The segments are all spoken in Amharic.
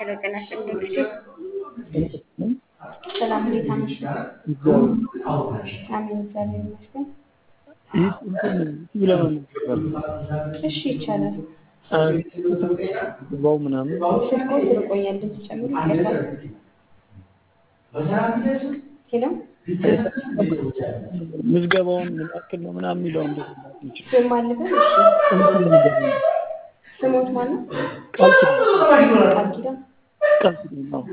ሄሎ ጤና ይስጥልኝ። ሰላም እንዴት አመሹ? አሜን እግዚአብሔር ይመስገን። እሺ ይቻላል። ባው ምናምን ስልኮ ስርቆኛል እንድትጨምሩ ይቀርባል። ሄሎ ምዝገባውን ምን ያክል ነው ምናምን የሚለው እንደዚህ ይችላል። ስም አለበት? እሺ ስሞት ማን ነው? ቃል ኪዳን ቃል ኪዳን ቃል ኪዳን ነው።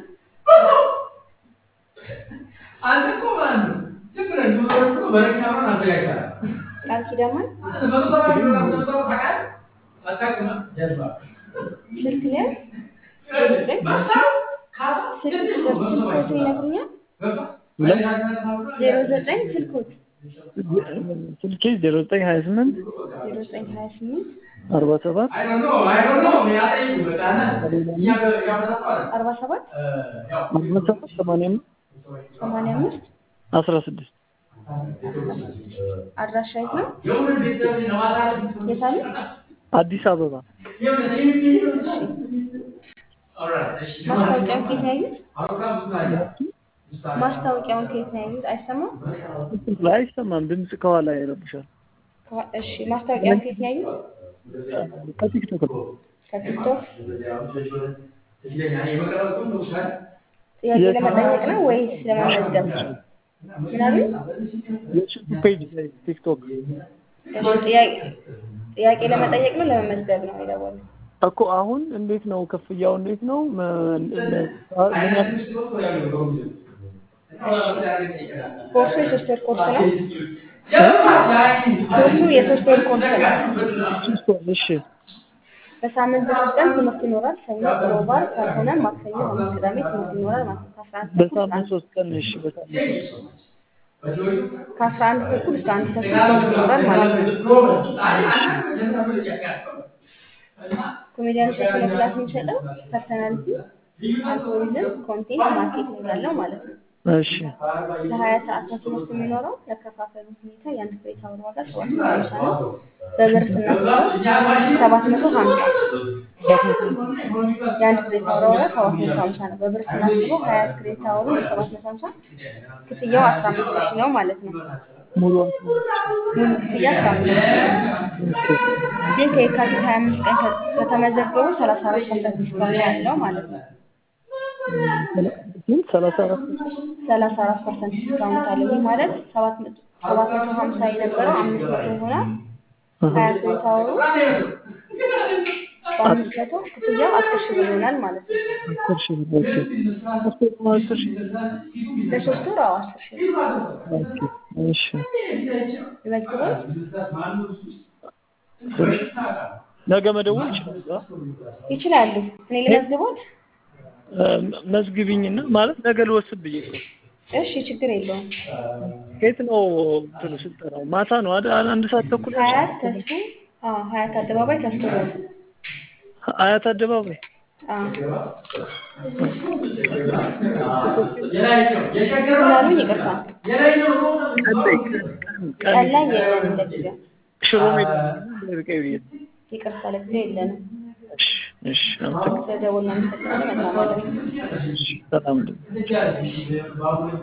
አንተ እኮ ማለት ነው ዝም ብለህ ዱሮች እኮ በረኪናውን አዘጋጅተሃል። ቃል ኪዳን ማለት መቶ ሰባ ኪሎ ግራም ሰው ታውቃለህ? አታውቅም? ጀልባ ስልክ ላይ መሳብ ካሳ ስልክ ትንሽ ነው። መቶ ሰባ ስልኮት ኪሎ ይነግሩኛል። ገባ? ዜሮ ዘጠኝ ስልኮት ስልኬ ዜሮ ዘጠኝ ሀያ ስምንት ዜሮ ዘጠኝ ሀያ ስምንት አርባ ሰባት I don't know, I don't know. እኔ አጠይቁ በቃ እና እኛ ያመጣው አለ። አርባ ሰባት ያው አርባ ሰባት ሰማንያ አምስት ሰማንያ አምስት አስራ ስድስት አድራሻ የት ነው? የሆነ ቤተሰብ ለማሳለፍ የት አለ? አዲስ አበባ የሆነ ሲቪል ኦልራይት እሺ ማስታወቂያውን ከየት ነው ያዩት? አውሮፕላን ብዙ ናቸው። ማስታወቂያውን ከየት ነው ያዩት? አይሰማም? ላይ አይሰማም። ድምፅ ከኋላ ይረብሻል። ከዋ- እሺ ማስታወቂያውን ከየት ነው ያዩት? ከቲክቶክ ነው። ከቲክቶክ የመቀረጽ ሁሉ ውሳኔ ጥያቄ ለመጠየቅ ነው ወይስ ለመመዝገብ? ምን አሉ? የዩቲዩብ ፔጅ ላይ ቲክቶክ እሺ ጥያቄ ጥያቄ ለመጠየቅ ነው ለመመዝገብ ነው የደወሉት? እኮ አሁን እንዴት ነው ክፍያው? እንዴት ነው መ- ምን ያክል ኮርሱ የሶስት ወር ኮርስ ነው። ኮርሱ የሶስት ወር ኮርስ ነው። ሶስት ወር? እሺ በሳምንት ሶስት ቀን ትምህርት ይኖራል። ሰኞ፣ ሮብ፣ ዓርብ ካልሆነ ማክሰኞ፣ ሐሙስ፣ ቅዳሜ ትምህርት ይኖራል ማለት ነው። ከአስራ አንድ ተኩል እስከ በሳምንት አንድ- ሶስት ቀን እሺ። በሳምንት ሶስት ቀን ከአስራ አንድ ተኩል እስከ አንድ ተኩል ትምህርት ይኖራል ማለት ነው። ኮሜዲያን ሴት ነው ክላስ የሚሰጠው ፐርሰናሊቲ፣ አልጎሪዝም፣ ኮንቴንት ማርኬቲንግ ያለው ማለት ነው። እሺ ለሀያ ሰዓት ነው ትምህርት የሚኖረው። ያከፋፈሉ ሁኔታ የአንድ ክሬዲት አወር ዋጋ ሰባት መቶ ሀምሳ ነው። በብር ስናስበው ሰባት መቶ ሀምሳ የአንድ ክሬዲት አወር ዋጋ ሰባት መቶ ሀምሳ ነው። በብር ስናስበው ሀያ ክሬዲት አወሩ ሰባት መቶ ሀምሳ ክፍያው አስራ አምስት ሺህ ነው ማለት ነው። ሙሉ ሙሉ ክፍያ አስራ አምስት ሺህ ግን ከየካቲት ሀያ አምስት ቀን ከ- ከተመዘገቡ ሰላሳ አራት ፐርሰንት ዲስካውንት ያለው ማለት ነው። ግን ሰላሳ አራት ሰላሳ አራት ፐርሰንት ዲስካውንት አለ። ይህ ማለት ሰባት መቶ ሰባት መቶ ሀምሳ የነበረው አምስት መቶ ይሆናል። ሀያ ክሬዲት አወሩ በአምስት መቶ ክፍያው አስር ሺህ ብር ይሆናል ማለት ነው። አስር ሺህ ብር ኦኬ። ሶስት ወር ነው አስር ሺህ ለሶስት ወር አዎ አስር ሺህ ብር ኦኬ እሺ ይመዝግባል። ነገ መደወል ይችላል አ? ይችላሉ። እኔ ልመዝግቦት? እ፣ መዝግቢኝና ማለት ነገ ልወስድ ብዬ እኮ እሺ ችግር የለውም። ከየት ነው እንትኑ ስልጠናው? ማታ ነው አይደል? አንድ ሰዓት ተኩል ሀያት ተስፉ አዎ ሀያት አደባባይ ተስፉ ሮድ አያት አደባባይ ምናሉኝ ይቅርታ ቀን ላይ ቀን ቀን ቀን ላይ የለንም ለጊዜው ሽሮ ሜዳ ርቀይ ብዬ ይቅርታ ለጊዜው የለንም እሺ እሺ አመሰግናለሁ። ስለደወልን አመሰግናለሁ መልካም ቀን እሺ ሰላም